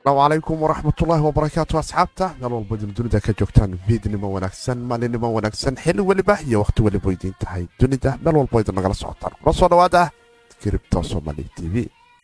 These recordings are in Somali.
asalaamu calaykum waraxmatullaahi wabarakaatu asxaabta meel walba idin dunida ka joogtaan fiidnimo wanaagsan maalinimo wanaagsan xilli weliba iyo wakhti weliba idiin tahay dunida meel walba idin nagala socotaan kula soo dhawaada kiribta somali t v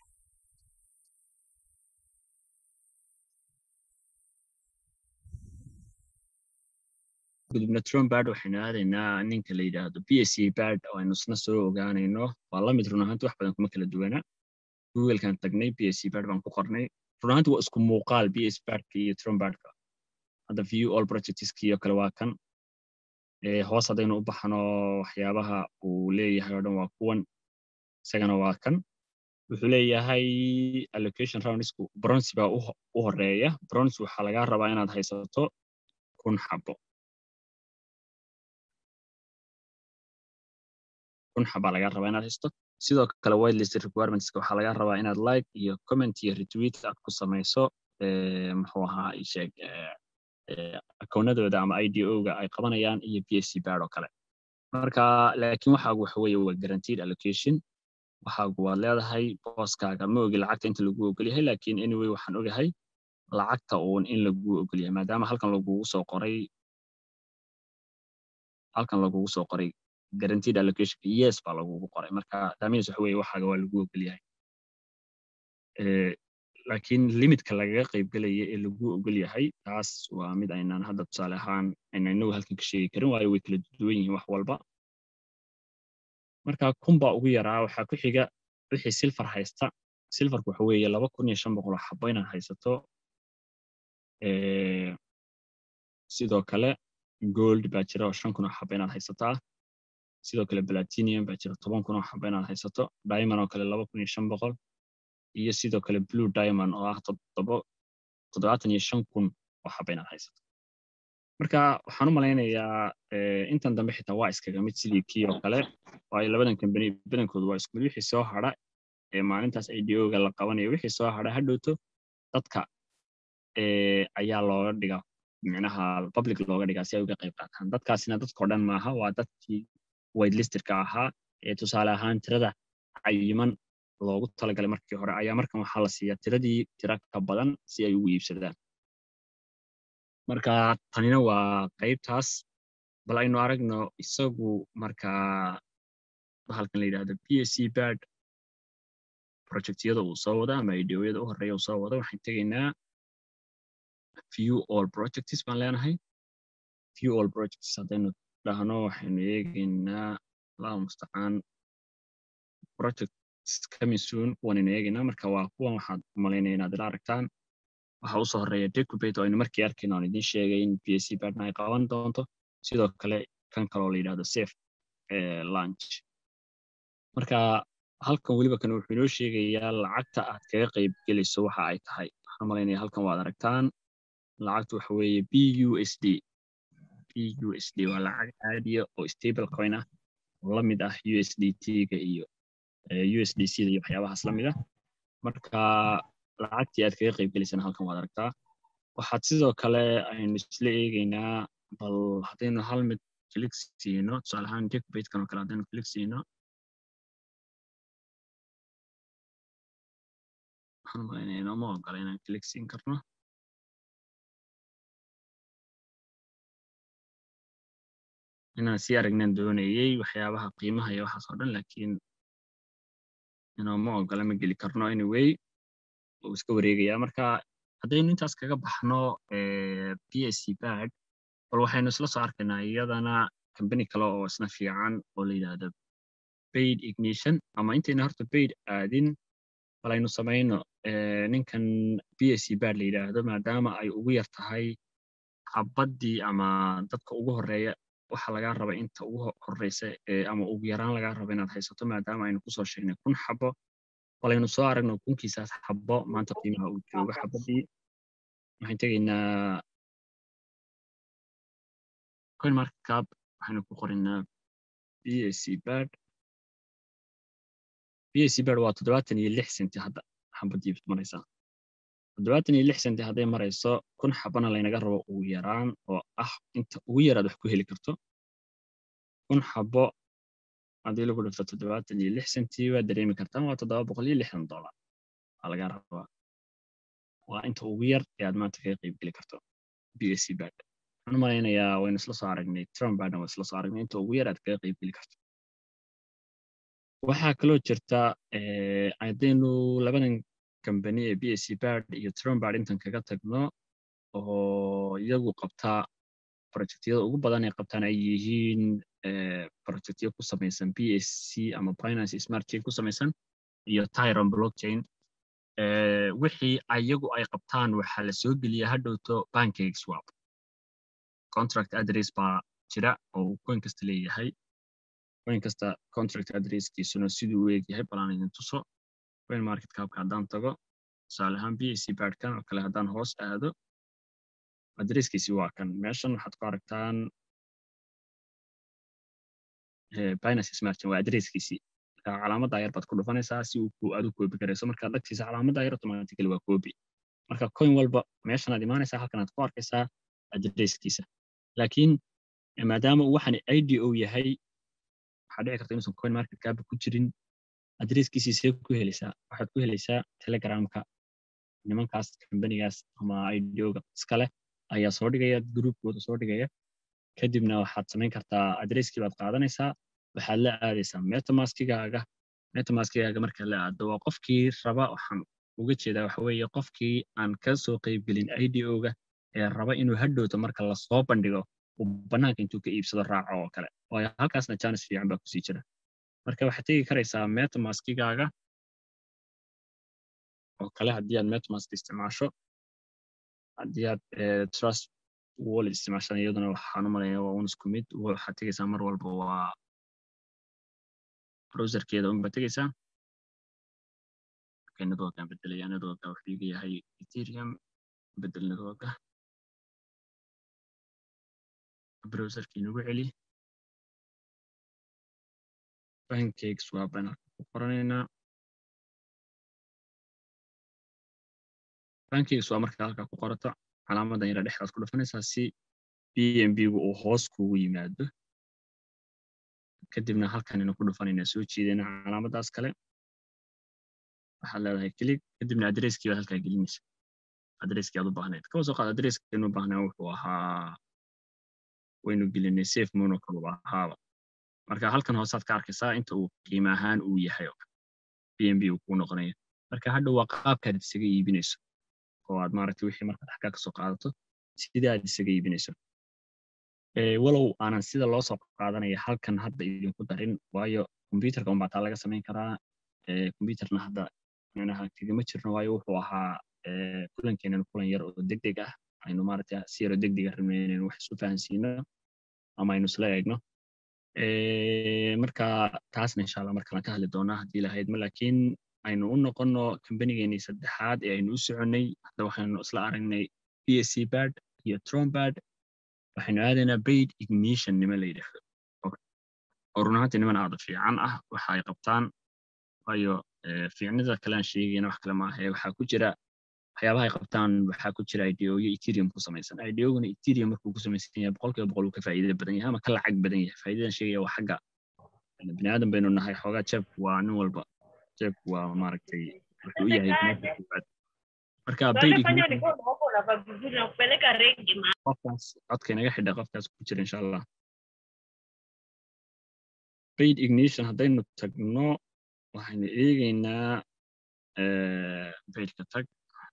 gudubna trombard waxaynu aadaynaa ninka la yidhaahdo b s c bard oo aynu isna soo ogaanayno waa la mid run ahaanti wax badan kuma kala duwana googlekan tagnay b s c bard baan ku qornay run ahaanti waa isku muuqaal b s bardka iyo trombardka hadda view all projectski oo kale waa kan hoos haddaynu u baxno waxyaabaha uu leeyahay oo dhan waa kuwan isagana waa kan wuxuu leeyahay allocation roundsku bronze baa u horeeya bronze waxaa lagaa rabaa inaad haysato kun xabo kun xabaa lagaa rabaa inaad haysto sidoo kale whitelist requirementska waxaa lagaa rabaa inaad like iyo comment iyo retweet aad ku samayso muxuu ahaa isheeg akoonadooda ama ido-ga ay qabanayaan iyo b s c bard oo kale marka laakiin waxaagu waxa weeye waa guaranteed allocation waxaagu waad leedahay booskaaga ma ogi lacagta inta lagu ogolyahay laakiin anyway waxaan ogahay lacagta uun in lagu ogolyahay maadaama halkan lagugu soo qoray halkan lagugu soo qoray guaranteed allocation yes baa lagugu qoray marka daaminis waxa weeye waxaaga waa lagu ogolyahay laakiin limitka lagaga qaybgelaya ee lagu ogol yahay taas waa mid aynaan hadda tusaale ahaan ayna inagu halkan ka sheegi karin waayo way kala duwan yihiin wax walba marka kun baa ugu yaraa waxaa ku xiga wixii silfar haysta silfarku waxa weeye laba kun iyo shan boqol oo xabo inaad haysato sidoo kale gold baa jira oo shan kun oo xabo inaad haysataa sidoo kale platinium baa jira toban kun oo xabo inaad haysato diamond oo kale laba kun iyo shan boqol iyo sidoo kale blue diamond oo ah toddobaatan iyo shan kun oo xaba inaad haysato marka waxaan u malaynayaa intan dambe xitaa waa iskaga mid sidii kii oo kale waayo labadan kambani badankoodu waa isku mid wixii soo hadha ee maalintaas ido-ga la qabanayo wixii soo hadha hadhowto dadka ayaa looga dhigaa micnaha public looga dhigaa si ay uga qayb qaataan dadkaasina dadkao dhan maaha waa dadkii whitelisterka ahaa ee tusaale ahaan tirada cayiman loogu talagalay markii hore ayaa markan waxaa la siiyaa tiradii tira ka badan si ay ugu iibsadaan marka tanina waa qaybtaas bal aynu aragno isagu markaa bahalkan la yidhahdo b s c bard projectyada uu soo wado ama ideoyada u horeeya uu soo wado waxaan tegaynaa view all projects baan leenahay view all projects haddaynu dhahno waxaynu eegaynaa allahu mustacaan project coming soon kuwanaynu eegaynaa marka waa kuwan waxaad umalaynaya inaad ila aragtaan waxa usoo horeeya decubate oo aynu markii arkayna aan idiin sheegay in b s c bardna ay qaban doonto sidoo kale kan kaloo la yidhahdo safe lunch marka halkan weliba kan wuxuu inoo sheegayaa lacagta aad kaga qayb gelayso waxa ay tahay waxaan umalaynaya halkan waad aragtaan lacagtu waxa weeye b u s d b u s d waa lacag caadiya oo stable coin ah oo la mid ah u s d t-ga iyo usdc iyo waxyaabahaas la mid ah marka lacagtii aad kaga qayb gelaysana halkan waad aragtaa waxaad sidoo kale aynu isla eegaynaa bal haddaynu hal mid click siino tusaale ahaan decbatekan oo kale haddaynu click siino waxaan umalaynaya inooma ogola inaan click siin karno inaan sii aragnaan doonayey waxyaabaha qiimaha iyo waxaas oo dhan laakiin inooma ogola ma geli karno anyway uu iska wareegayaa marka haddaynu intaas kaga baxno b s c bard bal waxaynu isla soo arkaynaa iyadana kambani kale oo isna fiican oo la yidhaahdo baid ignition ama intayna horta baid aadin bal aynu samayno ninkan b s c bard la yidhaahdo maadaama ay ugu yar tahay xabaddii ama dadka ugu horeeya waxa lagaa raba inta ugu horeysa ama ugu yaraan lagaa raba inaad haysato maadaama aynu kusoo sheegnay kun xabo balaynu soo aragno kunkiisaas xabo maanta qiimaha uu joogo xabadii waxaan tegaynaa coin market cap waxaynu ku qoraynaa b s c bard b s c bard waa toddobaatan iyo lix senti hadda xabadii maraysaa toddobaatan iyo lix senti hadday marayso kun xabana laynaga rabo ugu yaraan oo ah inta ugu yaraad wax ku heli karto kun xabo haddii lagu dhifto toddobaatan iyo lix senti waad dareemi kartaan waa toddoba boqol iyo lixdan dollar waa laga rabaa waa inta ugu yar ee aad maanta kaga qayb geli karto b s c bad waxaan u malaynayaa waynu isla soo aragnay trump badna waa isla soo aragnay inta ugu yar aad kaga qayb geli karto waxaa kaloo jirta haddaynu labadan kambani ee b s c bad iyo trump bad intan kaga tagno oo iyagu qabtaa projectyada ugu badan ay qabtaan ay yihiin projectyo ku samaysan b s c ama binance smart chain ku samaysan iyo tyron blockchain wixii ayagu ay qabtaan waxaa la soo geliya hadhowto pancake swap contract address baa jira oo uu coin kasta leeyahay coin kasta contract addresskiisuna siduu u eegyahay balaan idin tuso coin market capka haddaan tago tusaale ahaan b s c badkan oo kale haddaan hoos aado adresskiisi waa kan meeshan waxaad ku aragtaan binance smart chain waa adresskiisii calaamadda yar baad ku dhufanaysaa si uu adu koobi karayso markaad dhagtiisa calaamadda yar automatically waa koobi marka coin walba meeshanaad imaanaysaa halkanaad ku arkaysaa adresskiisa laakiin maadaama uu waxaan id o yahay waxaa dhici karta inuusan coin market kaaba ku jirin adresskiisii see ku helaysaa waxaad ku helaysaa telegramka nimankaas kambanigaas ama idoga iskale ayaa soo dhigaya groupkooda soo dhigaya kadibna waxaad samayn kartaa adresskii baad qaadanaysaa waxaad la aadaysaa metamaskigaaga metamaskigaaga markaad la aado waa qofkii raba waxaan uga jeedaa waxa weeye qofkii aan ka soo qaybgelin ido-ga ee raba inuu hadhowto marka lasoo bandhigo uu bannaanka intuu ka iibsado raaco oo kale waayo halkaasna janis fiican baa kusii jira marka waxaad tegi karaysaa metamaskigaaga oo kale haddii aad metamask isticmaasho haddii aad trust wall isticmaashaan iyaduna waxaan u malaya waa un isku mid waxaad tegaysaa mar walba waa browserkeeda unba tegaysaa marka networkaan bedelaya networka wuxuu iga yahay ethereum bedel networka browserkii nagu celi pancakes waa baan ku qoranaynaa pancakes waa marka halkaa ku qorato calaamadan yara dhexdaad ku dhufanaysaa si b m b gu uu hoos kugu yimaado kadibna halkanina ku dhufanayna soo jiidayna calaamadaas kale waxaad leedahay kilig kadibna adresskii baad halkaa gelinaysa adresskii aad u baahnayd kaba soo qaad adresskaynu u baahnaa wuxuu ahaa waynu gelinay safe monocol u ahaaba marka halkan hoosaad ka arkaysaa inta uu qiimo ahaan uu yahay oo b m b uu kuu noqonayo marka hadha waa qaabkaad isaga iibinayso oo aad maaragtay wixii markaad xaggaa ka soo qaadato sidii aad isaga iibinayso walow aanan sida loo soo qaadanaya halkan hadda idinku darin waayo computerka unbaa taa laga samayn karaa computerna hadda micnaha kagama jirno waayo wuxuu ahaa kulankeenan kulan yar oo degdeg ah aynu maaragtay si yaro degdega rabnay inaynu wax isu fahansiino ama aynu isla eegno marka taasna insha allah markalan ka hadli doonaa haddii lahaydma laakiin aynu u noqonno kambanigeenii saddexaad ee aynu u soconnay hadda waxaynu isla aragnay b s c bad iyo trombad waxaynu aadaynaa baid ignition nima la yidhaahdo oo run ahaantii niman aada fiican ah waxa ay qabtaan waayo fiicnida kale aan sheegayna wax kale maaha waxaa ku jira waxyaabaha ay qabtaan waxaa ku jira ideoyo ethereum ku samaysan ideoguna ethereum markuu ku samaysan yahay boqolkiiba boqol uu ka faa'iida badan yahay ama ka lacag badan yahay faa'iidadan sheegaya waa xagga bini aadan baynu nahay xoogaa jeebku waa nin walba jeebku waa maaragtay wuxuu u yahay koowaad marka qofkaas codka inaga xidha qofkaas ku jira insha allah baid ignition haddaynu tagno waxaynu eegaynaa baidka tag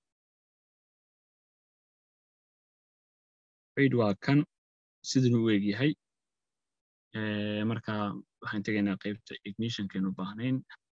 baid waa kan sidanu u eg yahay marka waxaan tegaynaa qaybta ignitionkaynu baahnayn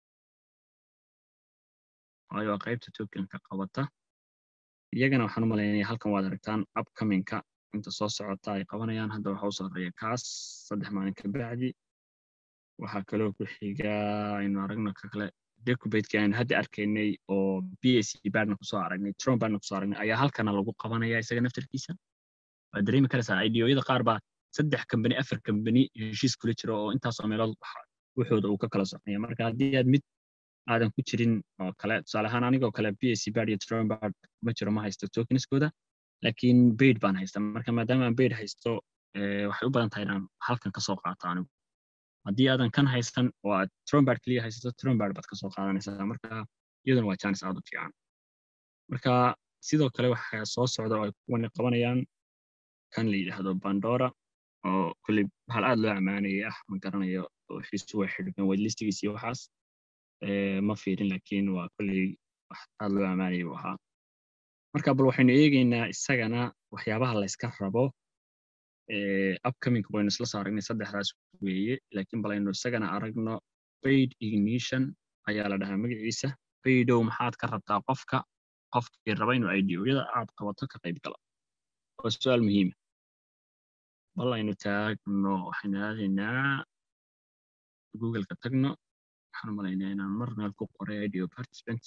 waayo waa qaybta tokenka qabata iyagana waxaan u malaynaya halkan waad aragtaan upcomingka inta soo socota ay qabanayaan hadda waxa u sarreeya kaas saddex maalin ka bacdi waxaa kaloo ku xiga aynu aragno ka kale decubateki aynu hadda arkaynay oo b s c badna kusoo aragnay tron badna kusoo aragnay ayaa halkana lagu qabanaya isaga naftarkiisa waad dareemi karaysaa ideoyada qaar baa saddex kambani afar kambani heshiis kula jira oo intaasoo meelood wuxooda uu ka kala soconaya marka haddii aad mid aadan ku jirin oo kale tusaale ahaan anigoo kale b s c bad iyo tron bad kuma jiro ma haysto tokenskooda laakiin baid baan haysta marka maadaama aan baid haysto waxay u badan tahay inaan halkan kasoo qaato anigu haddii aadan kan haysan oo aad trombard keliya haysato trombard baad kasoo qaadanaysaa marka iyaduna waa janis aad u fiican marka sidoo kale waxaa soo socda oo ay kuwani qabanayaan kan la yidhaahdo bandora oo kolley hal aad loo ammaanayay ah ma garanayo wixiisu way xidhmeen waylistigiis iyo waxaas ma fiirin laakiin waa kolley wax aad loo ammaanayay buu ahaa marka bal waxaynu eegaynaa isagana waxyaabaha la yska rabo upcoming waynu isla soo aragnay saddexdaas weeye laakiin bal aynu isagana aragno paid ignition ayaa la dhahaa magaciisa paydow maxaad ka rabtaa qofka qofkii raba inuu ideyada aad qabato ka qayb gala waa su-aal muhiima bal aynu taagno waxaynu aadaynaa googleka tagno waxaan u malaynaa inaan mar meel ku qoray ideo participant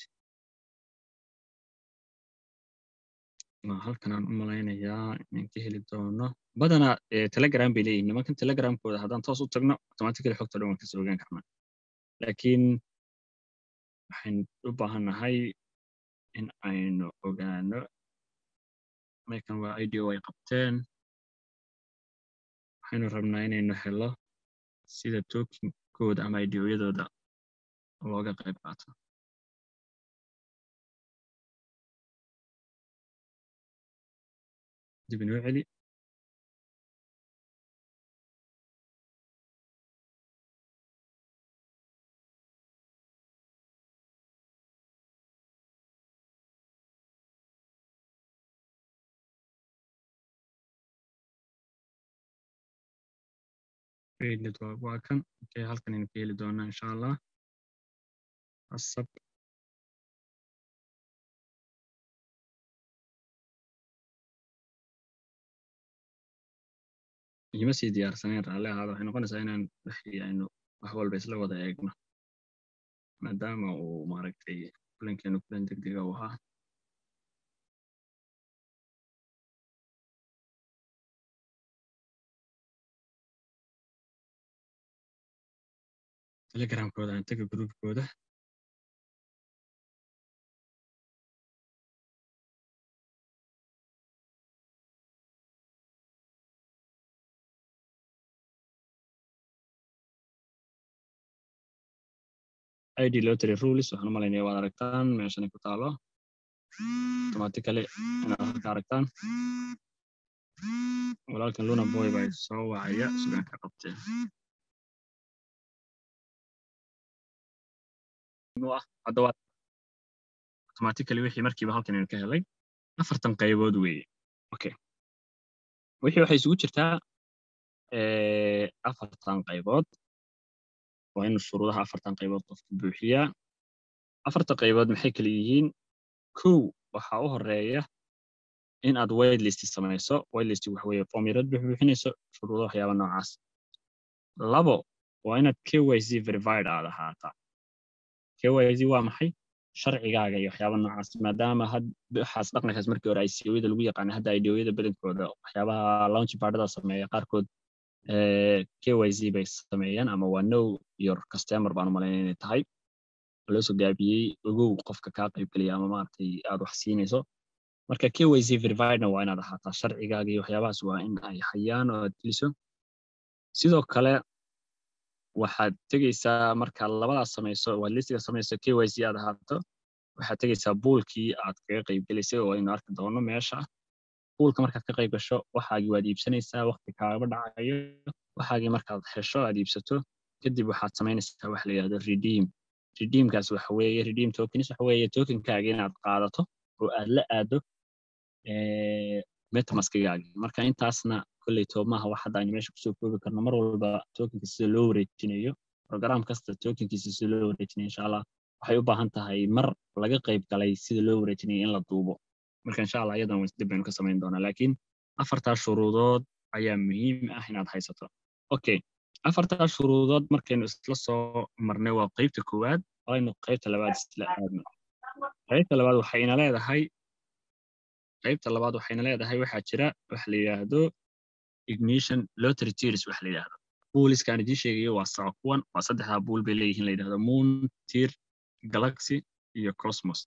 halkan aan u malaynayaa inaan ka heli doono badanaa telegram bay leeyihin nimankan telegramkooda haddaan toos u tagno automatically xogta dhan waan kasoo ogaan karnaa laakiin waxaynu u baahannahay in aynu ogaano mekan waa ideo ay qabteen waxaynu rabnaa inaynu helo sida tokinkooda ama ideoyadooda looga qayb qaato dib inoo celi network waa kan okay halkan aynu ka heli doonaa insha allah asab igama sii diyaarsanayn raalli ahaada waxay noqonaysaa inaan wixii aynu wax walba isla wada eegno maadaama uu maaragtay kulankeenu kulan degdega u ahaa telegramkooda aan taga groupkooda id lottery rules waxaan u malaynaya waad aragtaan meeshanay ku taalo automatically inaad halka aragtaan walaalkan luna boy baa soo wacaya sugaan ka qabteen hadda waa automatically wixii markiiba halkan aynu ka helay afartan qaybood weeye okay wixii waxay isugu jirtaa afartan qaybood waa inu shuruudaha afartan qaybood qofka buuxiyaa afarta qaybood maxay kala yihiin kow waxaa u horeeya in aad whitelist samayso whitelist waxa weeye formyarad buuxbuuxinayso shuruudo waxyaaba noocaas labo waa inaad kyc verified aad ahaataa kyc waa maxay sharcigaaga iyo waxyaaba noocaas maadaama waxaas dhaqankaas markii hore ICO-yada lagu yaqaanay hadda IDO-yada badankooda waxyaabaha launch partida sameeya qaarkood KYC bay sameeyaan ama waa know your customer baan u malaynaya inay tahay loo soo gaabiyey ogow qofka kaa qaybgeliya ama maaragtay aad wax siinayso marka KYC verifiedna waa inaad ahaataa sharcigaaga iyo waxyaabahaas waa in ay hayaan oo aad geliso sidoo kale waxaad tegeysaa markaad labadaas samayso waad listiga samayso KYC aad ahaato waxaad tegeysaa buulkii aad kaga qaybgelaysay oo aynu arki doono meesha buulka markaad ka qayb gasho waxaagii waad iibsanaysaa waqti kaagaba dhacayo waxaagii markaad hesho aad iibsato kadib waxaad samaynaysaa waxa la yidhahdo redeem redeemkaas waxa weeye redeem tokens waxa weeye tokenkaaga inaad qaadato oo aad la aado metamaskigaagi marka intaasna kolley toomaha wax hadda aynu meesha kusoo koobi karno mar walba tokenka sida loo wareejinayo program kasta tokenkiisa sida loo wareejinayo insha allah waxay u baahan tahay mar laga qayb galay sida loo wareejinayo in la duubo marka insha allah iyadan dib baynu ka samayn doonaa laakiin afartaas shuruudood ayaa muhiim ah inaad haysato okay afartaas shuruudood markaynu isla soo marnay waa qeybta koowaad aynu qeybta labaad isla aadno qaybta labaad waxayna leedahay qaybta labaad waxayna leedahay waxaa jira wax la yidhaahdo ignition lottery tiers wax la yidhaahdo buuliskaan idiin sheegayo waa saco kuwan waa saddexdaa buul bay leeyihiin la yidhahdo moon tier galaxy iyo cosmos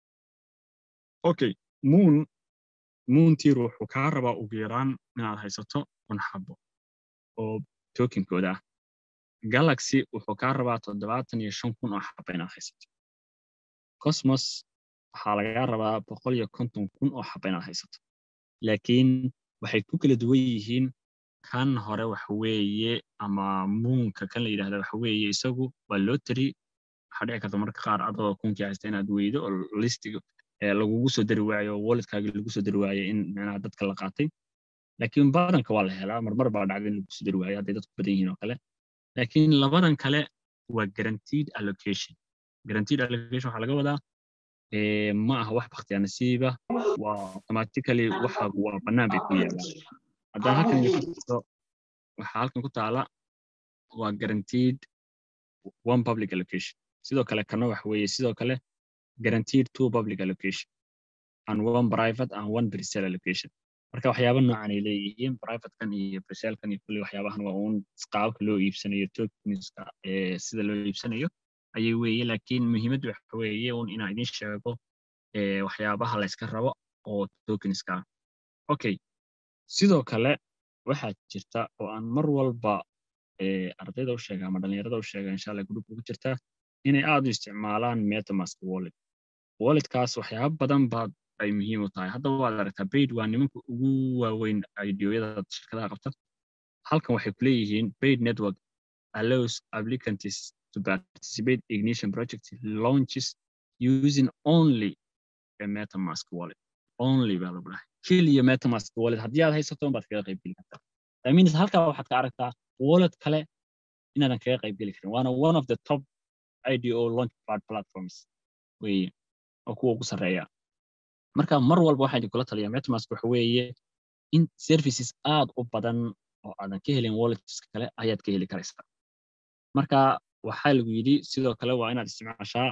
okay moon moon tier wuxuu kaa rabaa ugu yaraan inaad haysato kun xabo oo tokenkooda ah galaxy wuxuu kaa rabaa toddobaatan iyo shan kun oo xabo inaad haysato cosmos waxaa lagaa rabaa boqol iyo konton kun oo xaba inaad haysato laakiin waxay ku kala duwan yihiin kan hore waxa weeye ama muunka kan la yidhahda waxa weeye isagu waa lottery waxaa dhici karta marka qaar adoo kunkii haysta inaad weydo oo listiga lagugu soo dari waayo oo walletkaagi lagu soo dari waayo in micnaha dadka la qaatay laakiin badanka waa la helaa marmar baa dhacda in lagu soo dari waayo hadday dadku badan yihiin oo kale laakiin labadan kale waa guaranteed allocation guaranteed allocation waxaa laga wadaa ma aha wax baktiya nasiiba waa automatically waxa waa bannaan bay ku yaalaan haddaan halkan idinkuso waxaa halkan ku taala waa guaranteed one public allocation sidoo kale kana waxa weeye sidoo kale guaranteed two public allocation and one private and one presale allocation marka waxyaaba noocan ay leeyihiin privatekan iyo presalkan iyo kulli waxyaabahan waa uun qaababka loo iibsanayo tokenska sida loo iibsanayo ayay weeye laakiin muhiimaddu waxa weeye un inaan idin sheego waxyaabaha la yska rabo oo tokenska ah okay sidoo kale waxaa jirta oo aan mar walba ardayda u sheega ama dhalinyarada u sheega insha allah group ugu jirta inay aad u isticmaalaan metamask wallet walletkaas waxyaaba badan baad ay muhiim u tahay hadda waad aragtaa paid waa nimanka ugu waaweyn ideoyada shirkadaha qabta halkan waxay ku leeyihiin paid network allows applicants to participate ignition project launches using only a metamask wallet only baa lagu dhahay keliya metamask wallet haddii aad haysato baad kaga qayb geli kartaa that means halkaa waxaad ka aragtaa wallet kale inaadan kaga qayb geli karin waana one of the top ido launchpad platforms weye oo kuwa ugu sarreeya marka mar walba waxaan idinkula taliyaa metamask waxa weeye in services aad u badan oo aadan ka helin walletska kale ayaad ka heli karaysaa marka waxaa lagu yidhi sidoo kale waa inaad isticmaashaa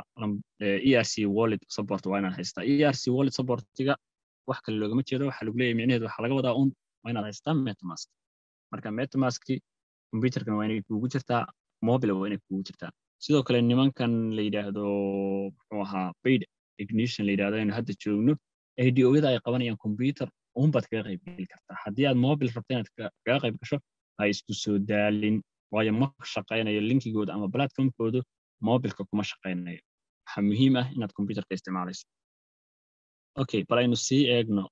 e r c wallet support waa inaad haystaa e r c wallet supportiga wax kale loogama jeedo waxaa lagu leeyahay micnaheedu waxaa laga wadaa un waa inaad haystaa metamask marka metamaski computerkan waa inay kuugu jirtaa mobile waa inay kuugu jirtaa sidoo kale nimankan la yidhaahdo muxuu ahaa paid ignition la yidhahdo aynu hadda joogno idooyada ay qabanayaan computer unbaad kaga qayb geli kartaa haddii aad mobile rabta inaad kaga qayb gasho ha isku soo daalin waayo ma shaqaynayo linkigooda ama platformkoodu mobilka kuma shaqaynayo waxaa muhiim ah inaad computerka isticmaalayso okay bal aynu sii eegno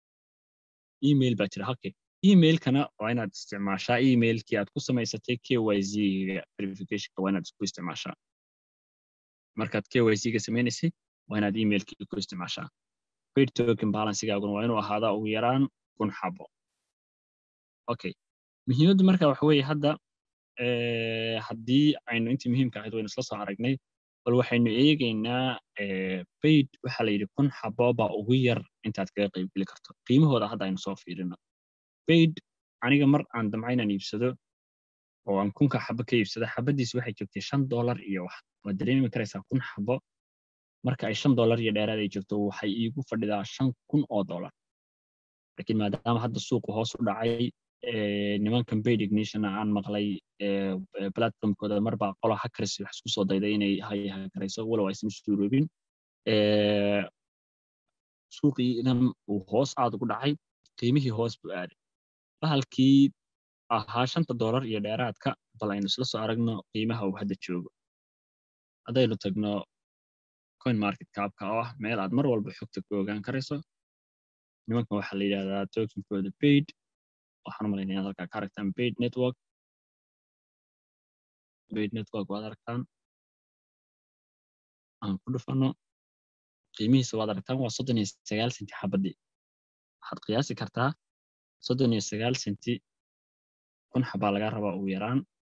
email baa jira halkee emailkana waa inaad isticmaashaa emailkii aad ku samaysatay k y z-ga verificationka waa inaad isku isticmaashaa markaad k y z-ga sameynaysay waa inaad emailkii ku isticmaashaa paid token balancegaaguna waa inuu ahaadaa ugu yaraan kun xabo okay muhiimaddu marka waxa weeye hadda haddii aynu intii muhiimka ahayd waynu isla soo aragnay bal waxaynu eegaynaa paid waxaa la yidhi kun xabo baa ugu yar intaad kaga qayb geli karto qiimahooda hadda aynu soo fiirino paid aniga mar aan damca inaan iibsado oo aan kunka xabo ka iibsado xabadiisi waxay joogtay shan dollar iyo wax waad dareemi karaysaa kun xabo marka ay shan dollar iyo dheeraad ay joogto waxay iigu fadhidaa shan kun oo dollar laakiin maadaama hadda suuqu hoos u dhacay nimankan paid ignition aan maqlay platformkooda marbaa qola hackers wax isku soo dayday inay hakarayso walow aysan suuroobin suuqiinan uu hoos aad ugu dhacay qiimihii hoos buu aaday bahalkii ahaa shanta dollar iyo dheeraadka bal aynu isla soo aragno qiimaha uu hadda joogo haddaynu tagno coin market capka oo ah meel aad mar walba xogta ku ogaan karayso nimankan waxaa la yidhahdaa tokenkooda paid waxaan umalaynaya inaad halkaa ka aragtaan paid network paid network waad aragtaan aan ku dhufano qiimihiisa waad aragtaan waa soddon iyo sagaal senti xabadii waxaad qiyaasi kartaa soddon iyo sagaal senti kun xabaa laga rabaa ugu yaraan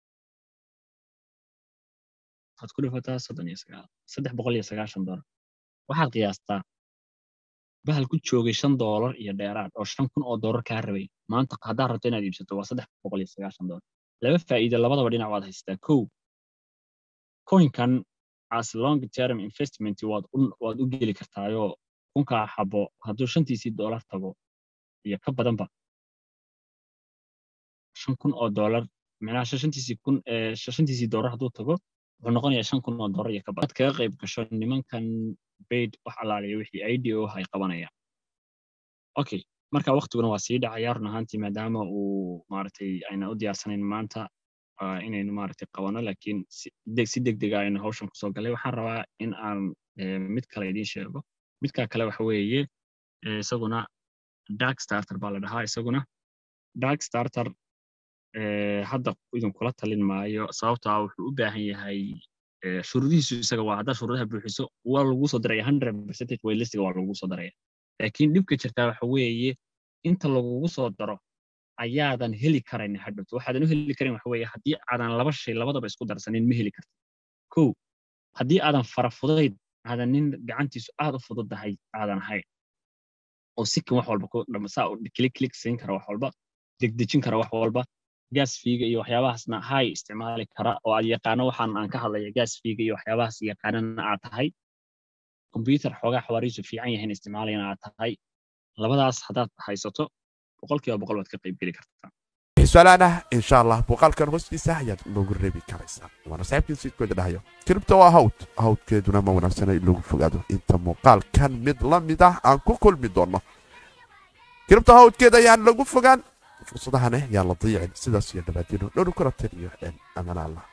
waxaad ku dhufataa soddon iyo sagaal saddex boqol iyo sagaashan dollar waxaad qiyaastaa bahal ku joogay shan dollar iyo dheeraad oo shan kun oo dollar kaa rabay maanta haddaad rabto inaad iibsato waa saddex boqol iyo sagaashan dollar laba faa'iido labadaba dhinac waad haysataa kow coinkan as long term investment waad u waad u geli kartaayoo kunkaa xabo hadduu shantiisii dollar tago iyo ka badanba shan kun oo dollar micnaha shantiisii kun shantiisii dollar hadduu tago wuxuu noqonayaa shan kun oo dollar iyo ka badan ad kaga qayb gasho nimankan baid wax allaaliya wixii ido ay qabanayaan okay marka waktiguna waa sii dhacaya run ahaantii maadaama uu maaragtay ayna u diyaarsanayn maanta inaynu maaragtay qabano laakiin si degdega aynu hawshan kusoo galay waxaan rabaa in aan mid kale idiin sheego midka kale waxa weeye isaguna dark starter baa la dhahaa isaguna dark starter hadda idinkula talin maayo sababto ah wuxuu u baahan yahay shuruudihiisu isaga waa haddaa shuruudaha buuxiso waa lagu soo daraya hundred percentage waylistiga waa lagu soo daraya laakiin dhibka jirtaa waxa weeye inta lagugu soo daro ayaadan heli karayn hadhowto waxaadan u heli karin waxa weeye haddii aadan laba shay labadaba isku darsanin ma heli kartid kow haddii aadan farafudayd aadan nin gacantiisu aad u fududahay aadan ahayn oo sikan wax walba saa kilik kilik siin kara wax walba degdejin kara wax walba gaas fiiga iyo waxyaabahaasna hay isticmaali kara oo aad yaqaano waxaan aan ka hadlaya gaas fiiga iyo waxyaabahaas yaqaanana aad tahay combyuter xoogaa xawaariisu fiican yahayn isticmaalayana aad tahay labadaas haddaad haysato boqolkiiba boqol waad ka qayb geli kartaa su-aalaan ah insha allah muuqaalkan hoostiisa ayaad inoogu reebi karaysaa waana saaxiibkiin siidkooda dhahayo kiribta waa hawd hawdkeeduna ma wanaagsana in lagu fogaado inta muuqaalkan mid la mid ah aan ku kulmi doonno kiribta hawdkeeda ayaan lagu fogaan fursadahane yaan la dayicin sidaas iyo dhabaadino dhowr kala taliyo amana allah